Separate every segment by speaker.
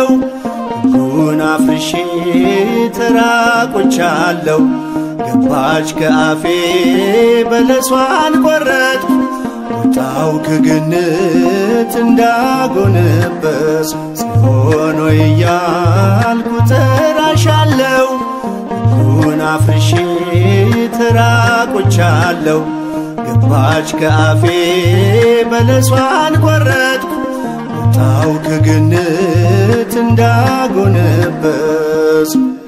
Speaker 1: ተራቁቻለሁ ሕጉን አፍርሼ ተራቁቻለሁ ገባች ከአፌ በለሷን ቆረጥኩ ወጣው ከገነት እንዳጎነበስ ጽዮን ሆይ እያልኩ ጠራሻለሁ ሕጉን አፍርሼ ተራቁቻለሁ ገባች ከአፌ በለሷን ቆረጥኩ ወጣው ከገነት እንዳጎነበስ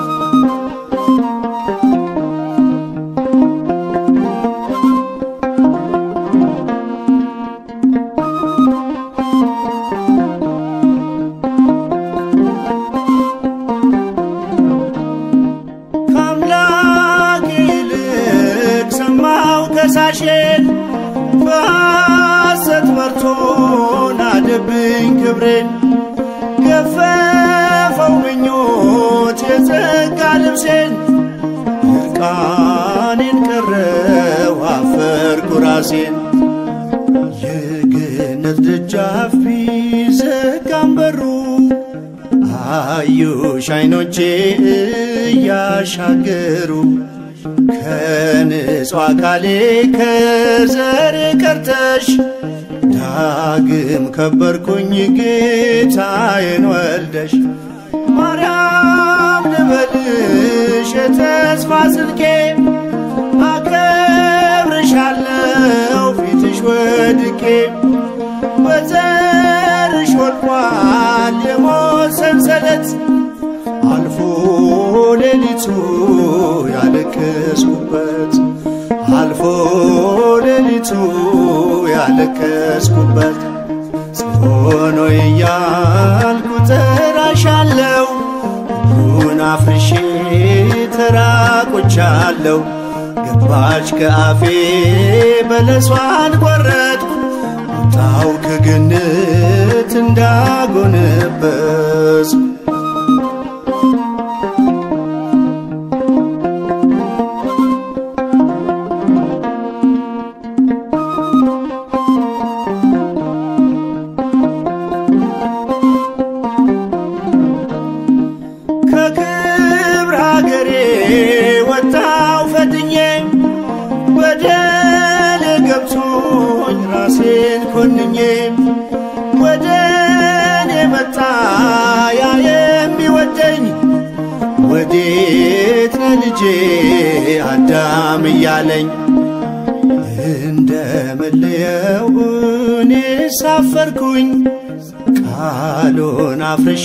Speaker 1: ከአምላክ ይልቅ ሰማው ከሳሼን በሐሰት መርቶን አደብኝ ክብሬን ገፈፈው ምኞት የጸጋ ልብሴን እርቃኔን ቀረው አፈርኩ ራሴን የገነት ደጃፍ ቢዘጋም በሩ አዩሽ አይኖቼ እያሻገሩ ከንጹሕ አካሌ ከዘሬ ቀርተሽ ዳግም ከበርኩኝ ጌታዬን ወልደሽ ማርያም ልበልሽ የተስፋ ስልኬ አከብርሻለሁ ፊትሽ ወድቄ በዘርሽ ወድቋል የሞት ሰንሰለት አልፎ ሌሊቱ ያለቀስኩበት አልፎ ሌሊቱ ያለቀስኩበት ጽዮን ሆይ እያልኩ ጠራሻለሁ ሕጉን አፍርሼ ተራቁቻለሁ ገባች ከአፌ በለሷን ቆረጥኩ ወጣው ከገነት እንዳጎነበስ ከክብር ሀገሬ ወጣው ፈትኜ በደል ገብቶኝ ራሴን ኮንኜ ወደ እኔ መጣ ያ የሚወደኝ ወዴት ነህ ልጄ አዳም እያለኝ እንደምለየው እኔ ሳፈርኩኝ ቃሉን አፍርሼ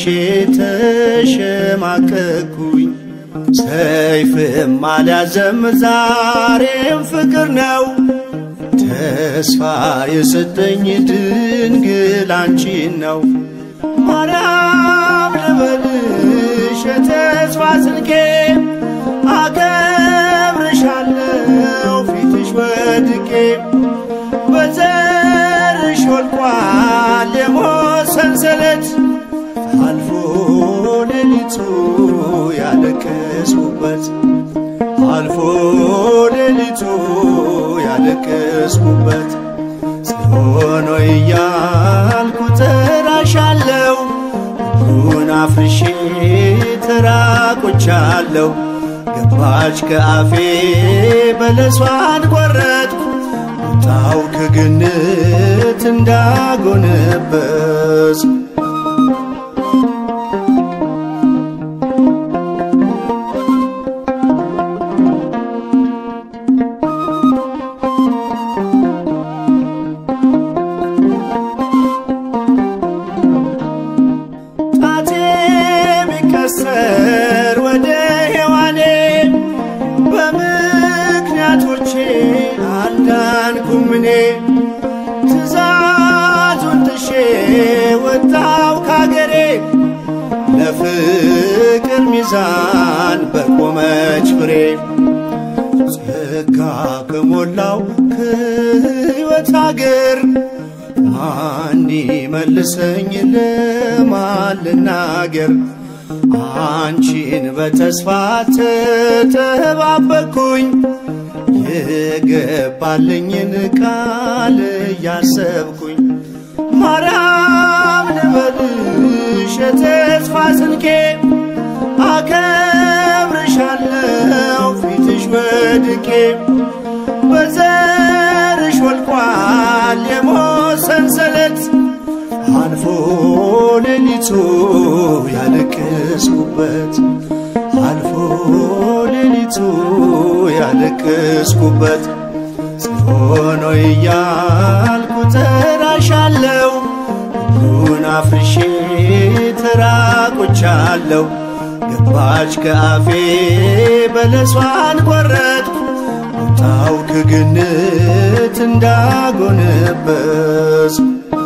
Speaker 1: ተሸማቀቅኩኝ ሰይፍም አልያዘም ዛሬም ፍቅር ነው ተስፋ የሰጠኝ ድንግል አንቺን ነው ማርያም ልበልሽ የተስፋ ስልኬ አከብርሻለሁ ፊትሽ ወድቄ በዘርሽ ወድቋል የሞት ሰንሰለት አልፎ ሌሊቱ ያለቀስኩበት አልፎ ሌሊቱ ያለቀስኩበት ጽዮን ሆይ እያልኩ ጠራሻለሁ ሕጉን አፍርሼ ተራቁቻለሁ ገባች ከአፌ በለሷን ቆረጥኩ ወጣው ከገነት እንዳጎነበስ ጣቴ ቢቀሰር ወደ ሔዋኔ በምክንያቶቼ አልዳንኩም እኔ ትእዛዙን ጥሼ ወጣው ካገሬ ለፍቅር ሚዛን በቆመች ፍሬ ጸጋ ከሞላው ከሕይወት አገር ማን መልሰኝ ለማን ልናገር አንቺን በተስፋ ተጠባበቅኩኝ የገባልኝን ቃል እያሰብኩኝ ማርያም ልበልሽ የተስፋ ስንቄ አከብርሻለው ፊትሽ ወድቄ በዘርሽ ወልቋል የሞት ሰንሰለት አልፎ ሌሊቱ ያለቀስኩበት አልፎ ሌሊቱ ያለቀስኩበት ጽዮን ሆይ እያልኩ ጠራሻለው ሁሉን አፍርሼ ተራቆቻለሁ ገባች ከአፌ በለሷን ቆረጥኩ ወጣው ከገነት እንዳጎነበስ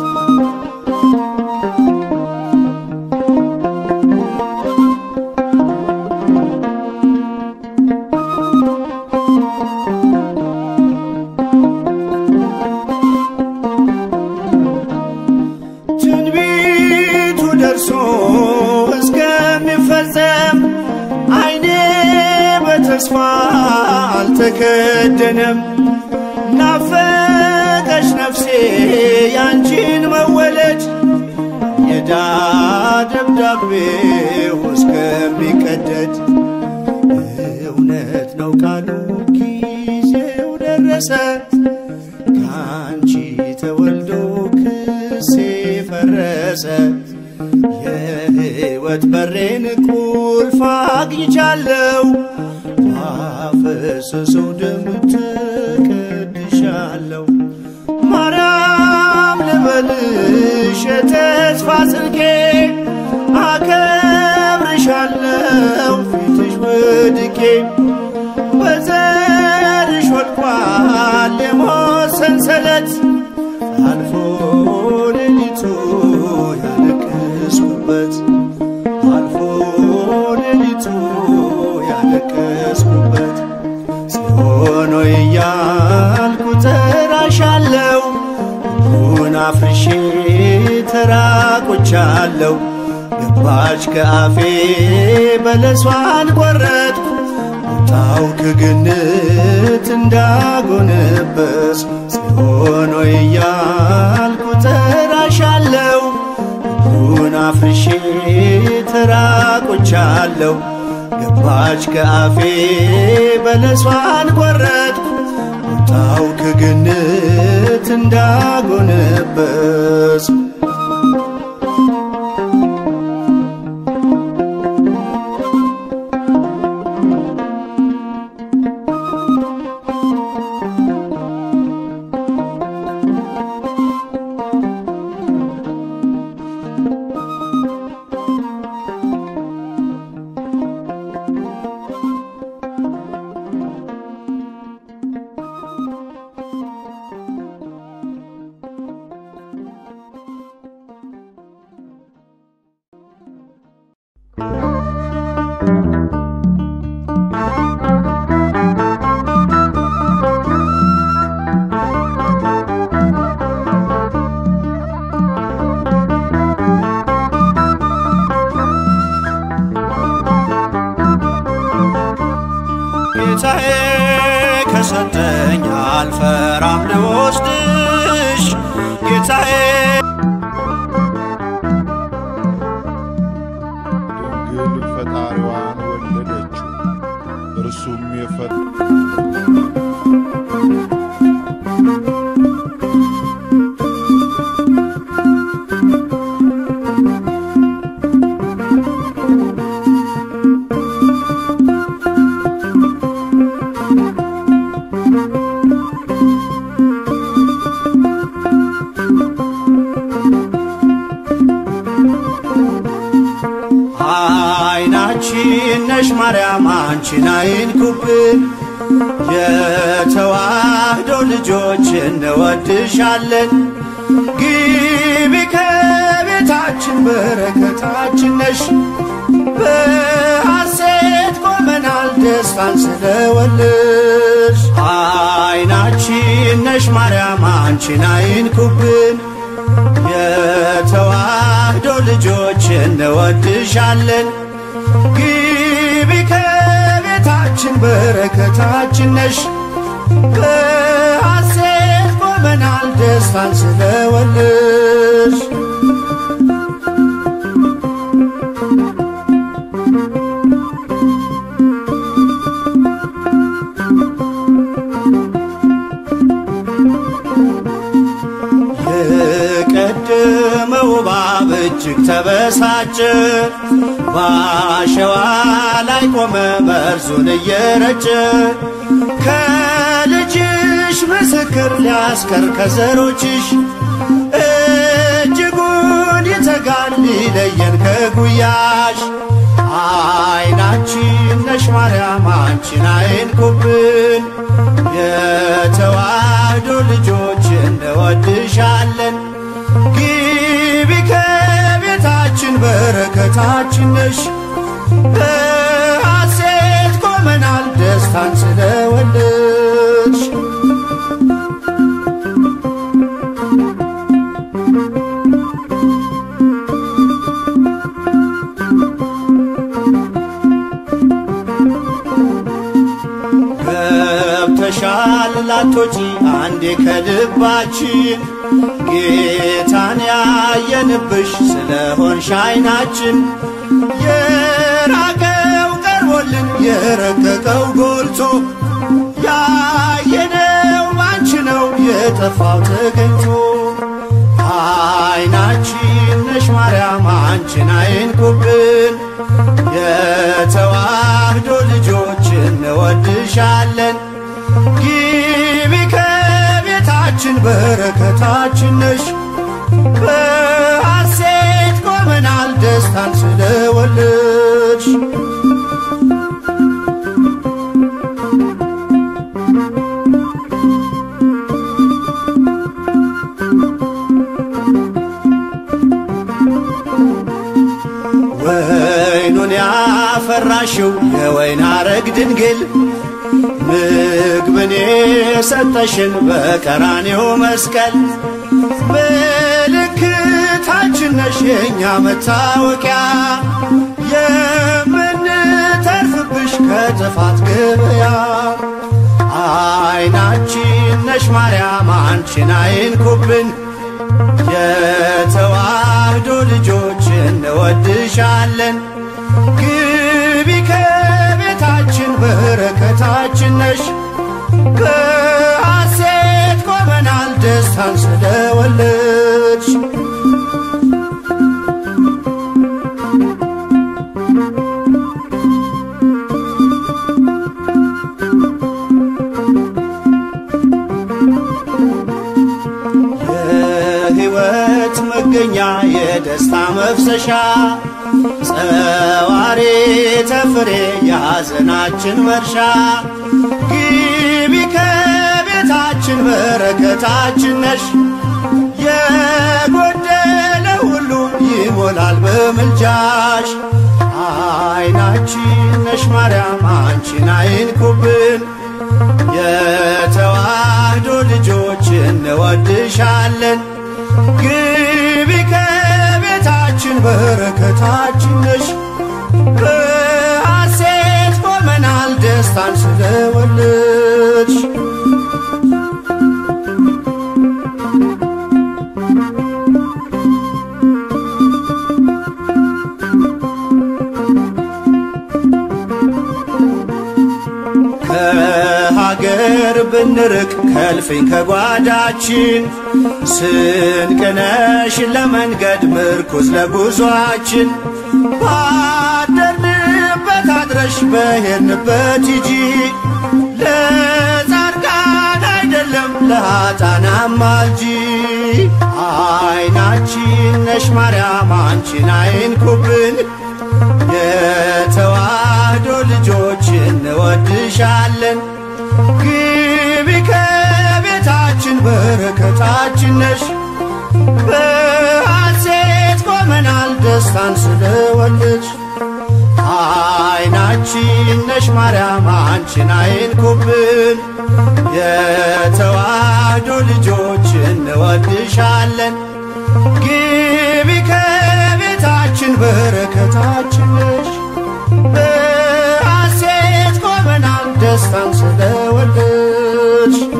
Speaker 1: ትንቢቱ ደርሶ እስከሚፈጸም አይኔ በተስፋ አልተከደነም። ናፈቀች ነፍሴ ያንቺን መወለድ የዳ ደብዳቤው እስከሚቀደድ እውነት ነው ቃሉ ጊዜው ደረሰ ከአንቺ ተወልዶ ክሴ ፈረሰ የሕይወት በሬን ቁልፍ አግኝቻለሁ ባፈሰሰው ደም ተቀድሻለሁ ማርያም ልበልሽ የተስፋ ስንቄ አከብርሻለሁ ፊትሽ ወድቄ በዘርሽ ወድቋል የሞት ሰንሰለት አልፎ ሌሊቱ ያለቀስኩበት አልፎ ሌሊቱ ያለቀስኩበት ጽዮን ሆይ እያልኩ ጠራሻለው ሁሉን አፍርሼ ተራቆቻለሁ ገባች ከአፌ በለሷን ቆረጥኩ ወጣው ከገነት እንዳጎነበስ ጽዮን ሆይ እያልኩ ጠራሻለው ሁሉን አፍርሼ ተራቆቻለሁ ገባች ከአፌ በለሷን ቆረጥኩ ወጣው ከገነት እንዳጎነበስ ጌታዬ ከሰጠኝ አልፈራም ልወስድሽ ጌታዬ
Speaker 2: ድንግል ፈጣሪዋን ወለደችው እርሱም የፈ
Speaker 1: አይናችን ነሽ ማርያም አንቺን አይንኩብን የተዋህዶ ልጆች እንወድሻለን ግቢ ከቤታችን በረከታችን ነሽ በሐሴት ቆመናል ደስታን ስለወለድሽ አይናችን ነሽ ማርያም አንቺን አይንኩብን የተዋህዶ ልጆች እንወድሻለን ግቢ ከቤታችን በረከታችን ነሽ በሐሴት ቆመናል ደስታን ስለወለድሽ ተበሳጨ። በአሸዋ ላይ ቆመ መርዙን እየረጨ ከልጅሽ ምስክር ሊያስቀር ከዘሮችሽ እጅጉን ይተጋል ሊለየን ከጉያሽ አይናችን ነሽ ማርያም አንቺን አይንኩብን የተዋህዶ ልጆች እንወድሻለን ግቢ ከቤታችን በረከታችን ነሽ በሐሴት ቆመናል ደስታን ስለወለድሽ ገብተሻል ላቶጪ አንዴ ከልባችን ጌታን ያየንብሽ ስለሆንሽ አይናችን የራቀው ቀርቦልን የረቀቀው ጎልቶ ያየነው ባንቺ ነው የጠፋው ተገኝቶ አይናችን ነሽ ማርያም አንቺን አይንኩብን የተዋህዶ ልጆች እንወድሻለን ግቢ ከቤታችን በረከታችን ነሽ በሐሴት ቆመናል ደስታን ስለወለድሽ ወይኑን ያፈራሽው የወይን አረግ ድንግል ምግብን የሰጠሽን በቀራኔው መስቀል ምልክታችን ነሽ የእኛ መታወቂያ የምንተርፍብሽ ከጥፋት ገበያ አይናችን ነሽ ማርያም አንቺን አይንኩብን የተዋህዶ ልጆች እንወድሻለን ግቢ ከቤታችን በረከታችን ነሽ በሐሴት ቆመናል ደስታን ስለወለድሽ የሕይወት መገኛ የደስታ መፍሰሻ ጸዋሬ ተፍሬ የሐዘናችን መርሻ ግቢ ከቤታችን በረከታችን ነሽ የጎደለ ሁሉ ይሞላል በምልጃሽ አይናችን ነሽ ማርያም አንቺን አይንኩብን የተዋህዶ ልጆች እንወድሻለን ግቢ ከቤታችን በረከታችን ነሽ በሐሴት ቆመናል ደስታን ስለወለድሽ ከሀገር ብንርቅ ከልፍኝ ከጓዳችን ስንቅነሽ ለመንገድ ምርኩዝ ለጉዟችን ባደርንበት አድረሽ በሄድንበት ሂጂ ለጻድቃን አይደለም ለኃጥአን አማልጂ አይናችን ነሽ ማርያም አንቺን አይንኩብን የተዋህዶ ልጆች እንወድሻለን ግቢ ከቤታችን በረከታችን ነሽ በሐሴት ቆመናል ደስታን ስለወለድሽ አይናችን ነሽ ማርያም አንቺን አይንኩብን የተዋህዶ ልጆች እንወድሻለን ግቢ ከቤታችን በረከታችን ነሽ በሐሴት ቆመናል ደስታን ስለወለድሽ